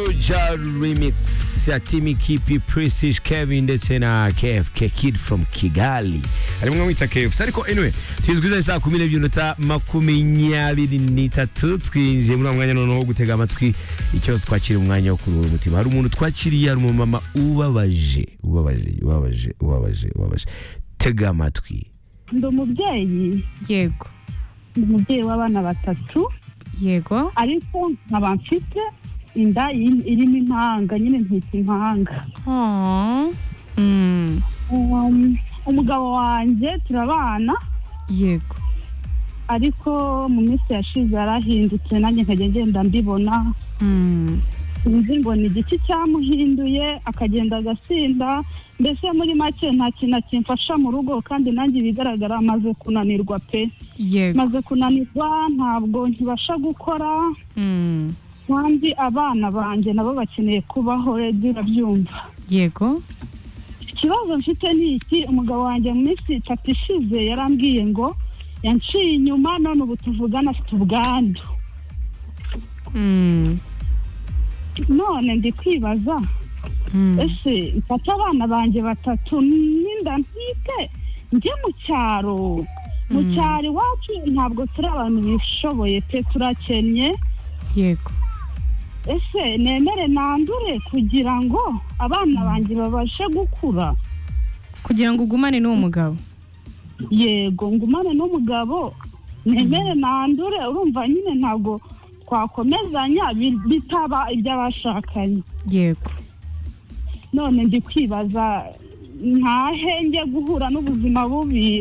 Special remix ya Timmy Kipi, Prestige Kevin ndetse na KFK Kid from Kigali arimwe mwita KFC ariko anyway twizwiza saa kumi n'ebyiri minota makumyabiri n'itatu twinjiye muri uwo mwanya noneho wo gutega amatwi ikibazo twakiriye umwanya wo kuruhura umutima hari umuntu twakiriye hari umumama ubabaje ubabaje ubabaje ubabaje ubabaje tega amatwi ndi umubyeyi yego ndi umubyeyi w'abana batatu yego ariko nkaba mfite inda iri- irimo impanga nyine ntita impanga Aw. Mm. Um, umugabo wanjye turabana yego ariko mu minsi yashize yarahindutse nanjye nkajya ngenda mbibona Mm. sinzi mbona igiti cyamuhinduye akagenda agasinda mbese muri make nta kintu akimfasha mu rugo kandi nanjye ibigaragara amaze kunanirwa pe yego maze kunanirwa ntabwo nkibasha gukora Mm. kandi abana banjye nabo bakeneye kubaho rege urabyumva yego ikibazo mfite ni iki umugabo wanjye mu minsi itatu ishize yarambwiye ngo yanciye inyuma none ubu tuvugana afite ubwandu Mm. none ndi kwibaza Mm. ese mfate abana banjye batatu n'inda ntike njye mu cyaro mu Mm. cyaro iwacu ntabwo turi abantu bishoboye pe turakennye yego ese nemere nandure kugira ngo abana banjye babashe gukura kugira ngo ugumane n'uwo mugabo yego ngumane n'umugabo nemere nandure urumva nyine ntabwo twakomezanya bi- bitaba iby'abashakanye yego none ndi kwibaza ntahe njye guhura n'ubuzima bubi